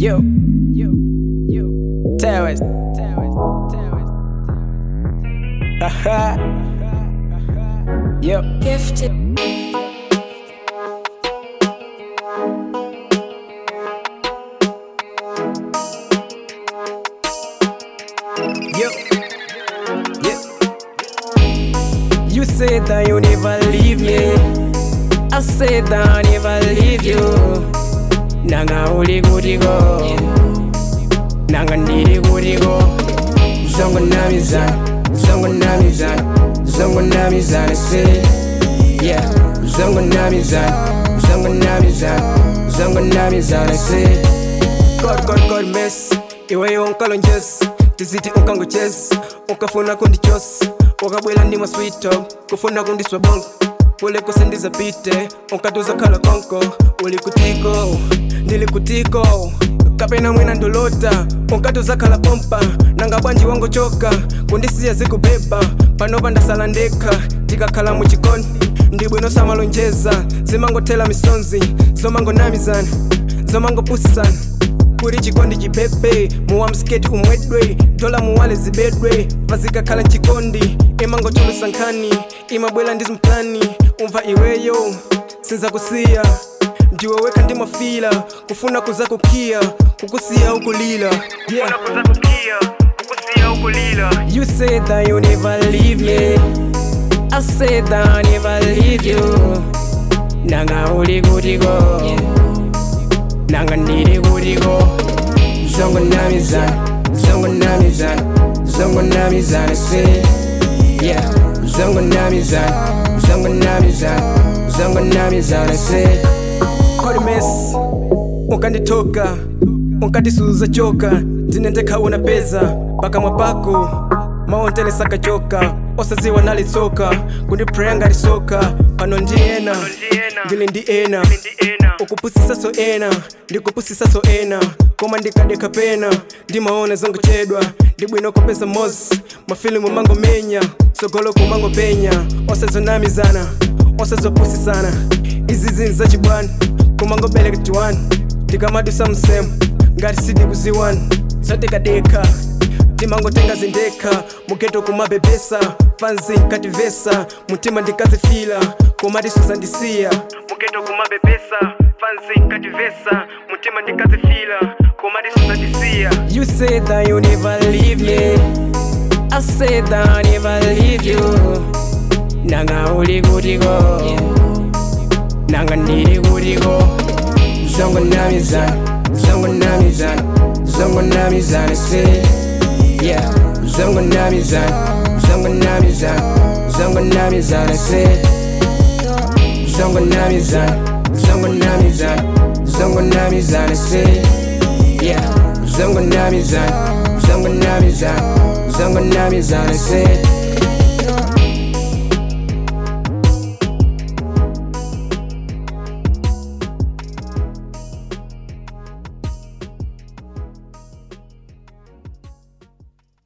Yo, yo, yo. Terrorist, terrorist, terrorist, terrorist. Haha. Yo. Gifted. Yo, yeah. You said that you never leave me. I said that I never leave you. Nanga uli kutiko, nanga ndili kutiko. Zongo namizana, zongo namizana, zongo namizana. Say, yeah. Zongo namizana, zongo namizana, zongo namizana. Say. God, God, God, mess iwe unkalonjes tiziti unkangoches ukafuna kundichos ukabwela ndima sweet talk kufuna kundiswa bongo ule kusendiza pite unkatuza khala konko uli kutiko ndili kutiko kapena mwina ndolota unkatuza khala pompa nanga bwanji wangochoka kundisiya zikubeba panopa ndasala ndekha tikakhala muchikoni ndibwino samalonjeza zimangothela misonzi zomangonamizana zomangopusisana kuri chikondi chipepe muwa msiketi umwedwe dola muwale zibedwe pazikakhala mchikondi imangotulusa nkhani imabwela ndi zimplani umva iweyo sinzakusiya ndiwe wekha ndimafila kufuna kuza kukiya kukusiya ukulila yeah. You said that you never leave me I said that I never leave you Nanga uli kutiko nanga ndili kutiko zongo namizana zongo namizana zongo namizana say yeah zongo namizana zongo namizana zongo namizana say kolimes ukanditoka ukandisuza choka ndinendekha una peza pakamwa pako maontelesa kachoka osaziwa nalitsoka kundipreya ngalisoka pano ndi ena ndili ndi ena ukupusisa so ena ndikupusisa so ena koma ndikadekha pena ndimaona zangochedwa ndibwino kopeza mos mafilimu mangomenya sogolo kumangopenya osazonamizana osazopusisana izi zinthu zachibwana kumangobeleka tiwani ndikamadusa msemu ngati sindikuziwani zotekadekha timangotenga zindekha mugeto kumabebesa fanzi nkativesa mutima ndikazifila komatisuza ndisiya mugeto kumabebesa fanzi nkativesa mutima ndikazifila komatisuza ndisiya you said that you never leave me i said that i never leave you nanga uli kutiko nanga ndili kutiko zongo namizana zongo namizana zongo namizana say yeah zongo namizana zongo namizana zongo namizana say zongo namizana zongo namizana zongo namizana say yeah zongo namizana zongo namizana zongo namizana say